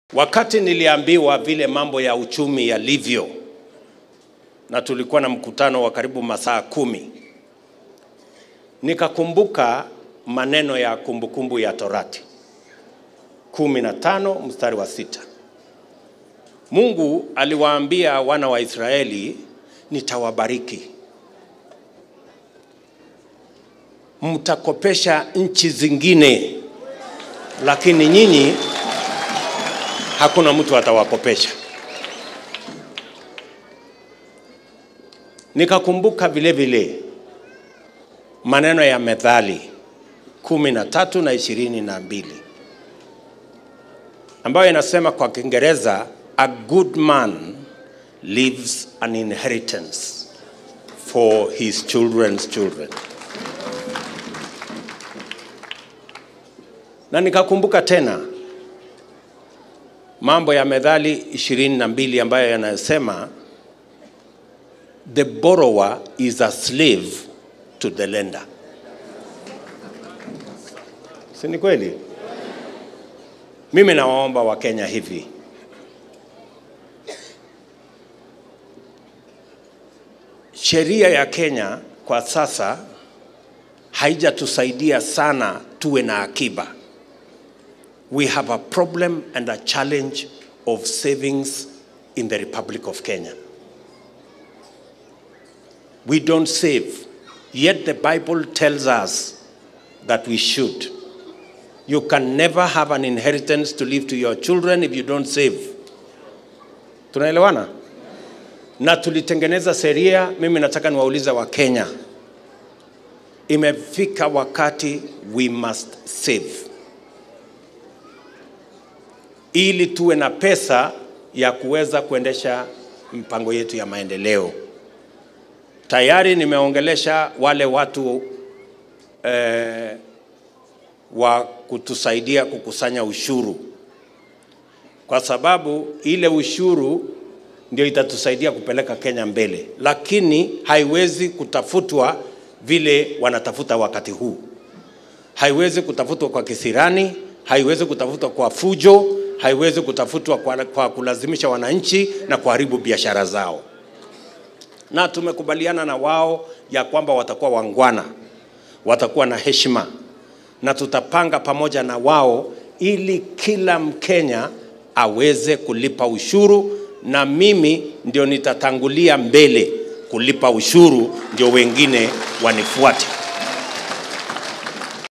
Wakati niliambiwa vile mambo ya uchumi yalivyo, na tulikuwa na mkutano wa karibu masaa kumi, nikakumbuka maneno ya kumbukumbu ya Torati kumi na tano mstari wa sita. Mungu aliwaambia wana wa Israeli, nitawabariki, mtakopesha nchi zingine, lakini nyinyi hakuna mtu atawakopesha. Nikakumbuka vile vile maneno ya Methali kumi na tatu na ishirini na mbili ambayo inasema kwa Kiingereza, a good man leaves an inheritance for his children's children. Na nikakumbuka tena mambo ya Methali ishirini na mbili ambayo yanasema the borrower is a slave to the lender. Si ni kweli? Mimi nawaomba Wakenya hivi, sheria ya Kenya kwa sasa haijatusaidia sana tuwe na akiba. We have a problem and a challenge of savings in the Republic of Kenya. We don't save, yet the Bible tells us that we should. You can never have an inheritance to leave to your children if you don't save. Tunaelewana? Na tulitengeneza sheria, mimi nataka niwaulize wa Kenya. Imefika wakati we must save. Ili tuwe na pesa ya kuweza kuendesha mpango yetu ya maendeleo. Tayari nimeongelesha wale watu eh, wa kutusaidia kukusanya ushuru, kwa sababu ile ushuru ndio itatusaidia kupeleka Kenya mbele, lakini haiwezi kutafutwa vile wanatafuta wakati huu. Haiwezi kutafutwa kwa kisirani, haiwezi kutafutwa kwa fujo, haiwezi kutafutwa kwa, kwa kulazimisha wananchi na kuharibu biashara zao. Na tumekubaliana na wao ya kwamba watakuwa wangwana, watakuwa na heshima na tutapanga pamoja na wao ili kila Mkenya aweze kulipa ushuru, na mimi ndio nitatangulia mbele kulipa ushuru, ndio wengine wanifuate.